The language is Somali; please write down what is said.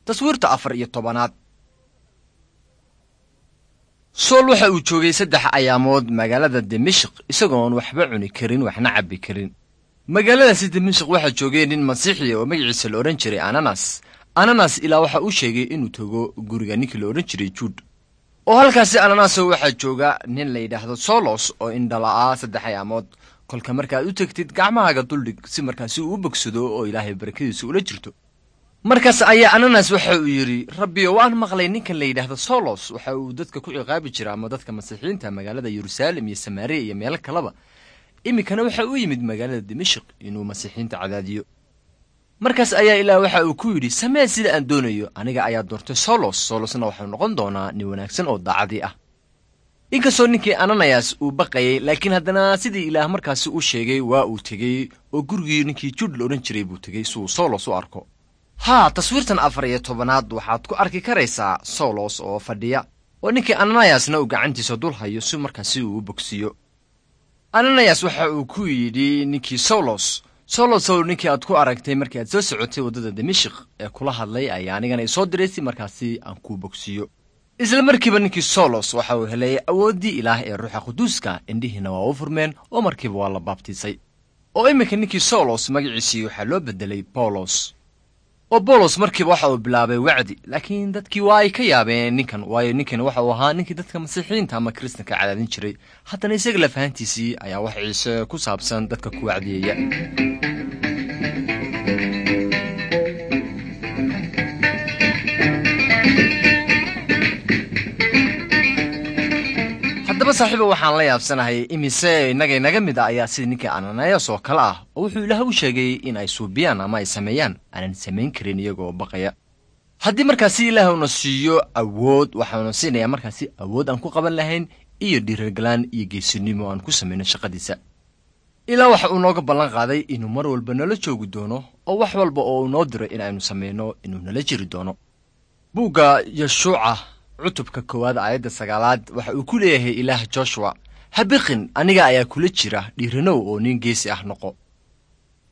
taswiirta afar iyo tobanaad sool waxa uu joogay saddex ayaamood magaalada dimashik isagoon waxba cuni karin waxna cabbi karin magaaladaasi dimashik waxaa joogay nin masiixiya oo magaciisa la odhan jiray ananas ananas ilaa waxa uu sheegay inuu tago guriga ninkii la odhan jiray juud oo halkaasi ananaso waxaa jooga nin la yidhaahdo solos oo indhala'aa saddex ayaamood kolka markaad u tegtid gacmahaaga duldhig si markaasi uu u bogsado oo ilaahay barakadiisa ula jirto markaas ayaa ananas waxa uu yidhi rabbiyo waan maqlay ninkan la yidhaahdo solos waxa uu dadka ku ciqaabi jira ama dadka masiixiyiinta magaalada yeruusaalem iyo samaariya iyo meelo kaleba iminkana waxa uu yimid magaalada dimashik inuu masiixiyiinta cadaadiyo markaas ayaa ilaah waxa uu ku yidhi samee sida aan doonayo aniga ayaa doortay solos solosna waxau noqon doonaa nin wanaagsan oo daacadii ah inkastoo ninkii ananayas uu baqayay laakiin haddana sidii ilaah markaasi u sheegay waa uu tegey oo gurigii ninkii juud la odhan jiray buu tegey si uu solos u arko haa taswiirtan afar iyo tobanaad waxaad ku arki karaysaa solos oo fadhiya oo ninkii ananayasna uu gacantiisa dul hayo si markaasi uu u bogsiiyo ananayas waxa uu ku yidhi ninkii solos solosow ninkii aad ku aragtay markii aad soo socotay waddada dimashik ee kula hadlay ayaa anigana isoo diray si markaasi aan kuu bogsiiyo isla markiiba ninkii solos waxa uu helay awooddii ilaah ee ruuxa quduuska indhihiina waa u furmeen oo markiiba waa la baabtiisay oo iminka ninkii solos magaciisii waxaa loo beddelay bawlos oo bawlos markiiba waxa uu bilaabay wacdi laakiin dadkii waa ay ka yaabeen ninkan waayo ninkan waxa uu ahaa ninkii dadka masiixiyiinta ama kiristanka cadaadin jiray haddana isaga lafahantiisii ayaa wax ciise ku saabsan dadka ku wacdiyeeya haddaba saaxiiba waxaan la yaabsanahay imise innaga inaga mid a ayaa sida ninkii ananayas oo kale ah oo wuxuu ilaah u sheegay in ay suubiyaan ama ay sameeyaan aanan samayn karin iyagoo baqaya haddii markaasi ilaah una siiyo awood waxauna siinayaa markaasi awood aan ku qaban lahayn iyo dhiiragalaan iyo geesinimo aan ku samayno shaqadiisa ilaa waxa uu nooga ballan qaaday inuu mar walba nala joogi doono oo wax walba oo uu noo diro in aynu samayno inuu nala jiri doono buugga yeshuuca cutubka koowaad aayadda sagaalaad waxa uu ku leeyahay ilaah joshuwa habiqin aniga ayaa kula jira dhiiranow oo nin geesi ah noqo